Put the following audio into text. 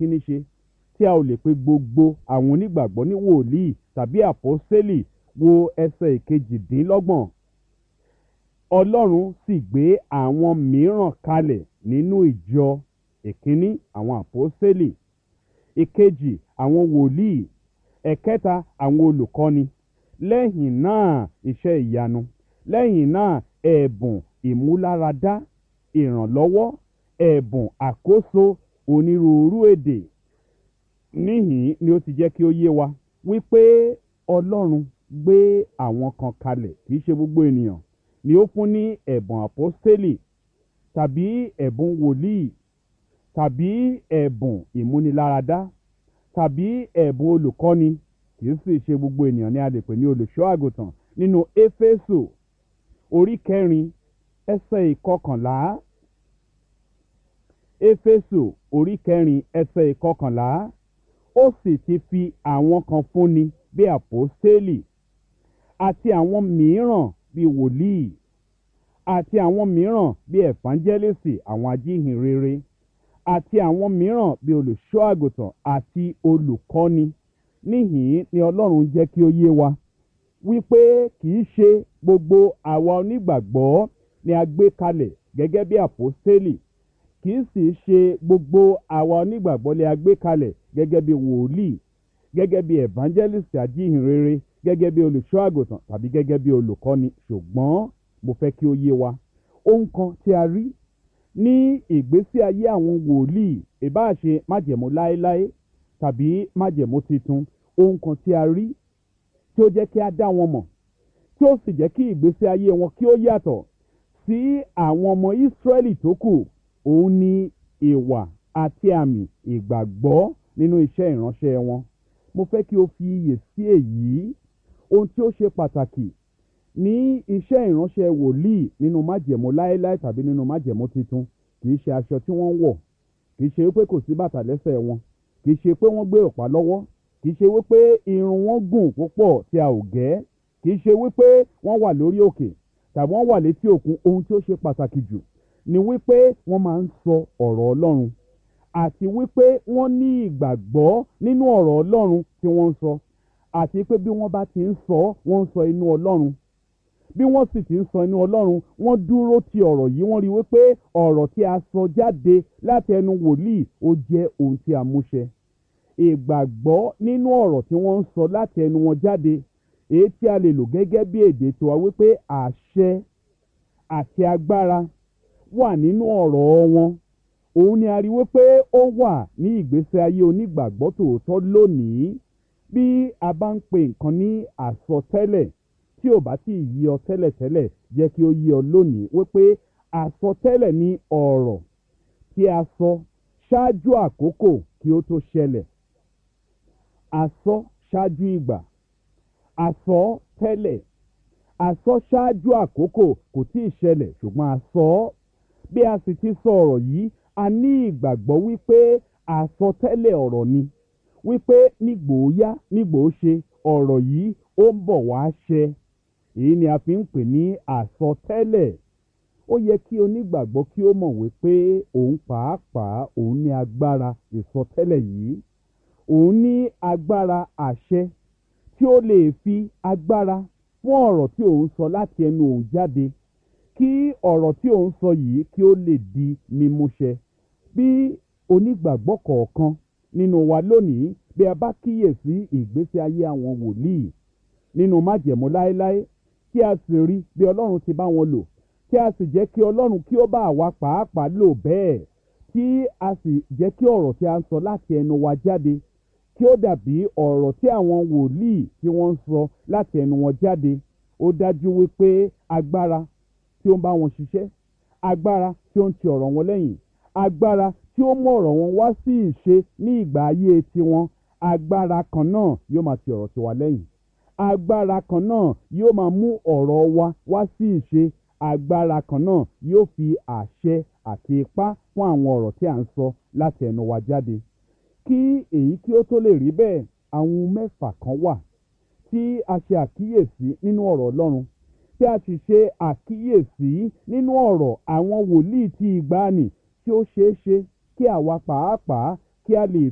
kíní ṣe tí a ò lè pe gbogbo àwọn onígbàgbọ́ ní wòlíì tàbí àpọ́sẹ́lì wo ẹsẹ̀ ìkejìdínlọ́gbọ̀n ọlọ́run sì gbé àwọn mìíràn kalẹ̀ nínú ìjọ ìkíní àwọn àpọ́sẹ́lì ìkejì àwọn wòlíì ẹ̀kẹta àwọn olùkọ́ni lẹ́yìn náà iṣẹ́ ìyanu lẹ́yìn náà ẹ̀bùn ìmúláradá ìrànlọ́wọ́ ẹ̀bùn àkóso onírúurú èdè níhìn ni ó ti jẹ́ kí ó yé wa wípé ọlọ́run gbé àwọn kan kalẹ̀ kì í ṣe gbogbo ènìyàn ni ó fún ní ẹ̀bùn àpọ́stélì tàbí ẹ̀bùn wòlíì tàbí ẹ̀bùn ìmúniláradá tàbí ẹ̀bùn olùkọ́ni kì í sì ṣe gbogbo ènìyàn ni a lè pè ní olùṣọ́ àgùntàn nínú éfésù orí kẹrin ẹsẹ̀ ìkọkànlá éfésù orí kẹrin ẹsẹ̀ ìkọkànlá ó sì ti fi àwọn kan fúnni bí àpọ́stélì àti àwọn mìíràn bí wòlíì àti àwọn mìíràn bí ẹ̀fánjẹ́lẹ́sì àwọn ajíhìnrere àti àwọn mìíràn bí olùṣọ́ àgùntàn àti olùkọ́ni níhìn ni ọlọ́run jẹ́ kí ó yé wa wípé kì í ṣe gbogbo àwa onígbàgbọ́ ni a gbé kalẹ̀ gẹ́gẹ́ bí àpọ́stélì kì í sì ṣe gbogbo àwa onígbàgbọ́ ni a gbé kalẹ̀ gẹ́gẹ́ bí wòlíì gẹ́gẹ́ bí evangelist ajíhìnrere gẹ́gẹ́ bí olùṣọ́ àgùntàn tàbí gẹ́gẹ́ bí olùkọ́ni ṣùgbọ́n mo fẹ́ kí ó yé wa ohun kan tí a rí ní ìgbésí ayé àwọn wòlíì ìbáṣe májẹ̀mú láéláé tàbí májẹ̀mú titun ohun kan tí a rí tí ó jẹ́ kí a dá wọn mọ̀ tí ó sì jẹ́ kí ìgbésí ayé wọn kí ó yàtọ̀ sí àwọn ọmọ ìsírẹ́lì tó kù òun ni ìwà àti àmì ìgbàgbọ́ nínú iṣẹ́ ìránṣẹ́ wọn mo fẹ́ kí o fi iyè sí èyí ohun tí ó ṣe pàtàkì ní iṣẹ́ ìránṣẹ́ wòlíì nínú májẹ̀mú láéláé tàbí nínú májẹ̀mú titun kì í ṣe aṣọ tí wọ́n ń wọ̀ kì í ṣe wípé kò sí bàtà lẹ́sẹ̀ wọn kì í ṣe pé wọ́n gbé ọ̀pá lọ́wọ́ kì í ṣe wípé irun wọn gùn púpọ̀ tí a ò gẹ́ kì í ṣe wípé wọ́n wà lórí òkè tàbí wọ́n wà létí òkun ohun tí ó ṣe pàtàkì jù ni wípé wọ́n máa ń sọ ọ̀rọ̀ ọlọ́run àti wípé wọ́n ní ìgbàgbọ́ nínú ọ̀rọ̀ ọlọ́run tí wọ́n ń sọ àti pé bí wọ́n bá ti ń sọ wọ́n ń sọ inú ọlọ́run bí wọ́n sì ti ń sọ inú ọlọ́run wọ́n dúró ti ọ̀rọ̀ yìí wọ́n rí wípé ọ̀rọ̀ tí a sọ jáde láti ẹnu wòlíì ó jẹ́ ohun tí a múṣẹ ìgbàgbọ́ nínú ọ̀rọ̀ tí wọ́n ń sọ láti ẹnu wọn jáde èyí tí a lè lò gẹ́gẹ́ bí èdè tiwa wípé àṣẹ àti agbára wà nínú ọ̀rọ̀ wọn òun ni a rí wípé ó wà ní ìgbésí ayé onígbàgbọ́ tòótọ́ lónìí bí a bá ń pè nǹkan ní àsọtẹ́lẹ̀ tí ò bá tí ì yí ọ tẹ́lẹ̀tẹ́lẹ̀ jẹ́ kí ó yí ọ lónìí wípé àsọtẹ́lẹ̀ ní ọ̀rọ̀ tí a sọ ṣáájú àkókò kí ó tó ṣẹlẹ̀ àsọ ṣáájú ìgbà àsọ tẹ́lẹ̀ àsọ ṣáájú àkókò kò tí ì ṣẹlẹ̀ ṣùgbọ́n àsọ bí a sì ti sọ ọ̀rọ̀ yìí a ní ìgbàgbọ́ wípé àsọtẹ́lẹ̀ ọ̀rọ̀ ni wípé nígbòóyá nígbòóṣe ọ̀rọ̀ yìí ó ń bọ̀ wá ṣẹ èyí ni a fi ń pè ní àsọtẹ́lẹ̀ ó yẹ kí onígbàgbọ́ kí ó mọ̀ wípé òun pàápàá òun ní agbára ìsọtẹ́lẹ̀ yìí òun ní agbára àṣẹ tí ó lè fi agbára fún ọ̀rọ̀ tí òun sọ láti ẹnu òun jáde kí ọ̀rọ̀ tí òun sọ yìí kí ó lè di mímúṣẹ bí onígbàgbọ́ kọ̀ọ̀kan nínú wa lónìí bí a bá kíyèsí ìgbésí ayé àwọn wòlíì nínú májẹ̀mú láéláé tí a sì rí bí ọlọ́run ti bá wọn lò tí a sì jẹ́ kí ọlọ́run kí ó bá àwa pàápàá lò bẹ́ẹ̀ tí a sì jẹ́ kí ọ̀rọ̀ tí a ń sọ láti ẹnu wa jáde kí ó dàbí ọ̀rọ̀ tí àwọn wòlíì tí wọ́n ń sọ láti ẹnu wọn jáde ó dájú wípé agbára tí ó ń bá wọn ṣiṣẹ́ agbára tí ó ń ti ọ̀rọ̀ wọn lẹ́yìn agbára tí ó mú ọ̀rọ̀ wọn wá sí ìṣe ní ìgbà ayé tiwọn agbára kan náà yóò máa ti ọ̀rọ̀ tiwa lẹ́yìn agbára kan náà yóò máa mú ọ̀rọ̀ wa wá sí ìṣe agbára kan náà yóò fi àṣẹ àti ipá fún àwọn ọ̀rọ̀ tí à ń sọ láti ẹnu wa jáde kí èyí kí ó tó lè rí bẹ́ẹ̀ àwọn mẹ́fà kan wà tí a ṣe àkíyèsí nínú ọ̀rọ̀ ọlọ́run tí a sì ṣe àkíyèsí nínú ọ̀rọ̀ àwọn wòlíì ti ìgbàanì tí ó ṣeé ṣe kí àwa pàápàá kí a lè